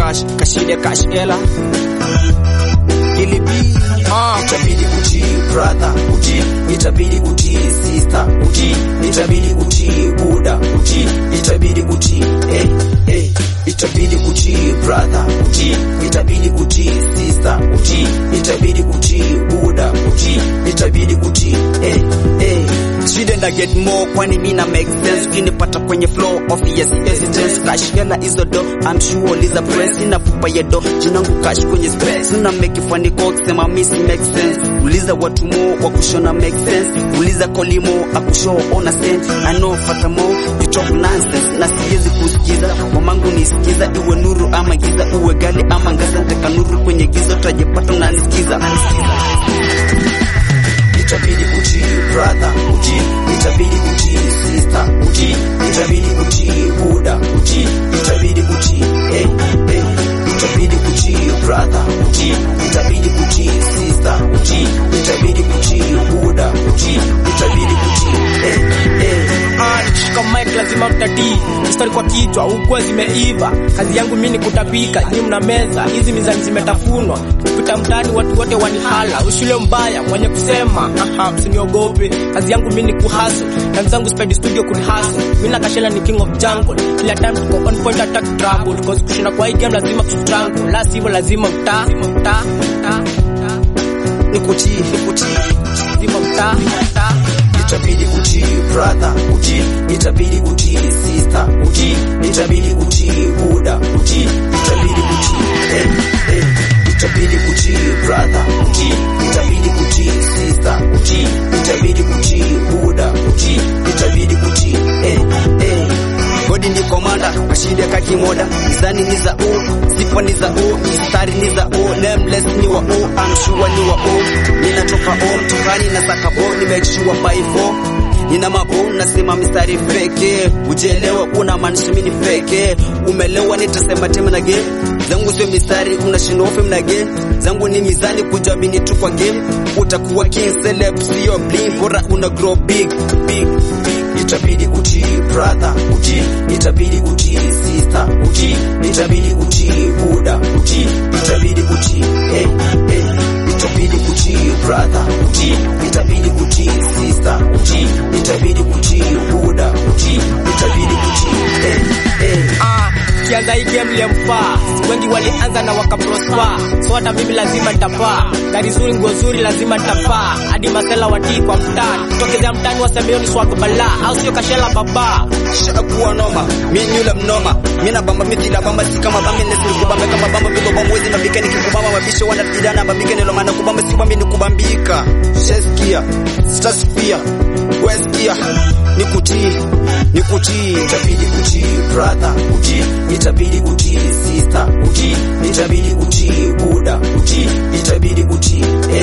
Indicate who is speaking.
Speaker 1: cash kashide cash ela ilibi
Speaker 2: Ah,
Speaker 3: itabidi utii brother utii itabidi utii sister utii itabidi utii buda utii itabidi utii eh, eh. itabidi utii brother utii itabidi utii sister utii itabidi utii buda utii itabidi utii eh, eh.
Speaker 1: shouldn't I get more kwani mina make sense ukinipata kwenye flow of yes evidence cash hela hizo do I'm sure liza press inafupa ya do jinangu cash kwenye space una make funny call kusema miss make sense uliza watu mo wa kushona make sense uliza kolimo akushow ona sense I know fata mo you talk nonsense na siwezi kusikiza mamangu nisikiza iwe nuru ama giza uwe gali ama ngaza nitaka nuru kwenye giza utajipata unanisikiza
Speaker 3: itabidi utii brother utii itabidi utii sister utii itabidi utii buda utii itabidi utii eh, eh. itabidi utii brother utii itabidi utii sister utii itabidi utii buda utii itabidi utii eh, eh.
Speaker 2: ah, nikishika mic lazima mtatii mstari kwa kichwa hukuwa zimeiva kazi yangu mi ni kutapika nyi mna meza hizi mizani zimetafunwa kupita mtaani watu wote wanihala ushule mbaya mwenye kusema aha msiniogope kazi yangu mi ni kuhaso na mzangu spedi studio kurihaso mi na kashela ni king of jungle kila time tuko on point attack trouble cause kushinda kwa hii game lazima kustrangle la sivyo lazima mtaa mtaa mtaa
Speaker 1: nikutii nikutii
Speaker 2: lazima mtaa mtaa
Speaker 3: itabidi utii brother utii itabidi utii sister utii itabidi utii buda utii itabidi utii eh, eh. itabidi utii brother utii itabidi utii sister utii itabidi utii buda utii itabidi utii eh, eh.
Speaker 1: godi ndi komanda mashinde kakimoda mizani ni za o sifa ni za o mistari ni za o nameless ni wa o amshua ni wa o ninatoka o mtokani na saka bo ni make sure by four nina mabo nasema mistari feke ujelewa una maanisha mini feke umelewa nitasema tena na game zangu sio mistari unashindwa ofe mna game zangu ni mizani kujamini tu kwa game utakuwa king celeb sio bling bora una grow big big big
Speaker 3: itabidi utii brother utii itabidi utii sister utii itabidi utii buda utii itabidi utii eh, eh. itabidi utii brother utii itabidi utii sister utii itabidi utii buda utii itabidi utii eh, eh.
Speaker 2: Ah, kianza hii game liemfaa wengi walianza na wakaprosper so hata mimi lazima nitapaa gari zuri nguo zuri lazima nitapaa hadi masela watii kwa mtaa tokezea mtani wasemeoni swag bala au sio kashela baba
Speaker 1: shakuwa noma mi nyula mnoma mina bamba mithila bamba si kama bambi nesiri kubamba kama bamba vilo bamba wezi mabika nikikubamba mabisho wanapidana mabika nilomana kubamba si bambi nikubambika sheskia sitasifia weskia nikutii nikutii
Speaker 3: itabidi utii brother utii itabidi utii sister utii itabidi utii buda utii itabidi utii